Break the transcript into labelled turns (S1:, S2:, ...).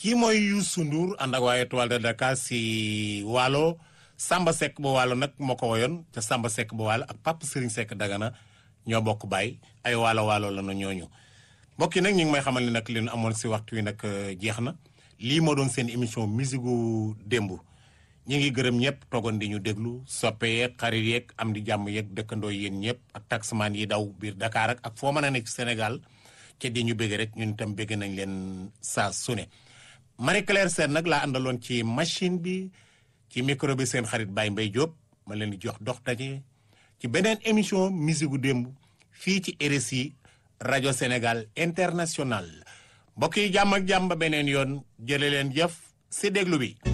S1: kii mooy Youssou Ndour ànd ak waa Étoile de Dakar si Waalo Samba Seck ba Waalo nag moo ko woyoon te Samba Seck ba Waalo ak Papa Serigne Seck Dagana ñoo bokk baay ay waalo waalo la na ñooñu mbokk yi nag ñu ngi may xamal ni nag li ñu amoon si waxtu wi nag jeex na lii moo doon seen émission musique gu démb ñi ngi gërëm ñëpp toogoon di ñu déglu soppe yeeg xarit yeeg am di jàmm yeeg dëkkandoo yéen ñëpp ak taximan yi daw biir Dakar ak ak foo mën a nekk Sénégal ca di ñu bëgg rek ñun itam bëgg nañ leen saa su ne Marie Claire Sène nag laa àndaloon ci machine bi ci micro bi seen xarit Baye Mbaye Diop ma leen di jox dox daje ci beneen émission musique gu démb fii ci RSI rajo Sénégal international mbokk yi jàmm ak jàmm ba beneen yoon jële leen jëf si déglu bi